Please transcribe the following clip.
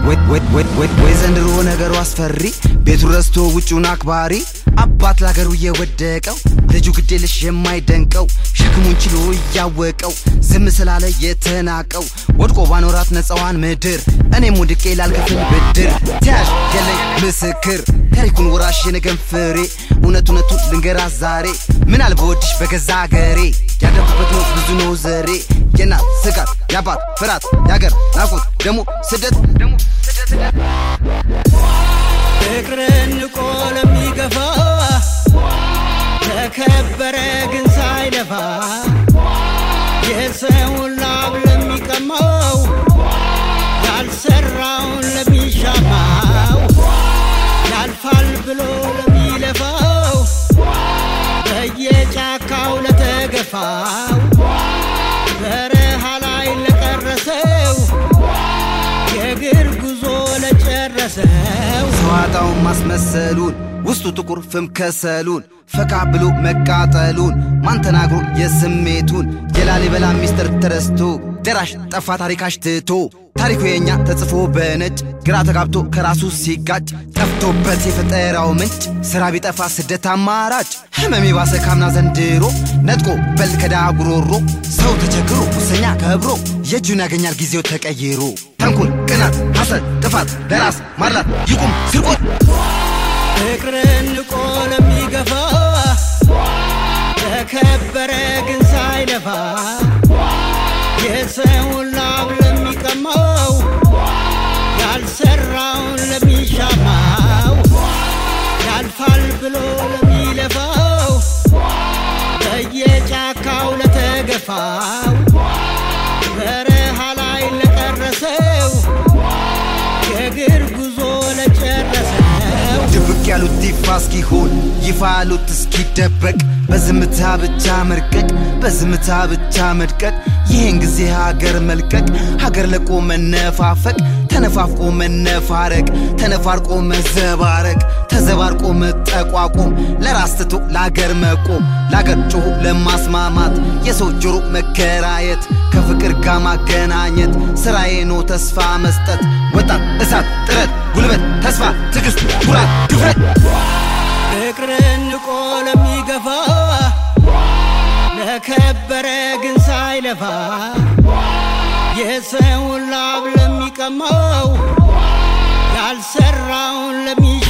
ወይ ዘንድሮ ነገሩ አስፈሪ ቤቱ ረስቶ ውጩን አክባሪ አባት ለሀገሩ እየወደቀው ልጁ ግዴለሽ የማይደንቀው ሸክሙን ችሎ እያወቀው ዝም ስላለ የተናቀው ወድቆ ባኖራት ነፃዋን ምድር እኔም ወድቄ ላልከፍል ብድር ተያዥ የለኝ ምስክር ታሪኩን ወራሽ የነገን ፍሬ እውነት እውነቱን ልንገራት ዛሬ ምናል በወድሽ በገዛ አገሬ ያደጉበት ነው ብዙ ነው ዘሬ የእናት ስጋት የአባት ፍራት የአገር ናፍቆት ደግሞ ስደት ደግሞ ስደት ፍቅርን ንቆ ለሚገፋ ተከበረ ግን ሳይለፋ የሰውን ላብ ለሚቀማው ያልሰራውን ለሚሻማው ያልፋል ብሎ ለሚለፋው በየጫካው ለተገፋው በረሃ ላይ ለቀረሰው የእግር ጉዞ ለጨረሰው ሰዋጣውን ማስመሰሉን ውስጡ ጥቁር ፍም ከሰሉን ፈካ ብሎ መቃጠሉን ማን ተናግሮ የስሜቱን የላሊበላ ሚስጥር ተረስቶ ደራሽ ጠፋ ታሪካሽ ትቶ ታሪኩ የኛ ተጽፎ በነጭ ግራ ተጋብቶ ከራሱ ሲጋጭ ጠፍቶበት የፈጠራው ምንጭ ስራ ቢጠፋ ስደት አማራጭ ህመም የባሰ ካምና ዘንድሮ ነጥቆ በል ከዳ ጉሮሮ ሰው ተቸግሮ ሙሰኛ ከብሮ የእጁን ያገኛል ጊዜው ተቀይሮ ተንኮል ቅናት ሐሰት ጥፋት ለራስ ማድላት ይቁም ስርቆት ፍቅርን ንቆ ለሚገፋ ተከበረ ግን ሳይለፋ የሰውን ላብ ለሚቀማው ያልሰራውን ለሚሻማው ያልፋል ብሎ ለሚለፋው በየጫካው ለተገፋው በረሃ ላይ ለቀረሰው የእግር ጉዞ ለጨረሰው ድብቅ ያሉት ይፋ እስኪሆን ይፋ ያሉት እስኪደበቅ በዝምታ ብቻ መርቀቅ በዝምታ ብቻ መድቀቅ ይህን ጊዜ ሀገር መልቀቅ ሀገር ለቆ መነፋፈቅ ተነፋፍቆ መነፋረቅ ተነፋርቆ መዘባረቅ ተዘባርቆ መጠቋቆም ለራስ ትቶ ለአገር መቆም ለአገር ጮሁ ለማስማማት የሰው ጆሮ መከራየት ከፍቅር ጋር ማገናኘት ስራዬ ነው ተስፋ መስጠት ወጣት እሳት ጥረት ጉልበት ተስፋ ትዕግስት ኩራት ድፍረት ፍቅርን ንቆ ለሚገፋ ለከበረ ግን ሳይለፋ የሰውን ላብ ለሚቀማው ያልሰራውን ለሚ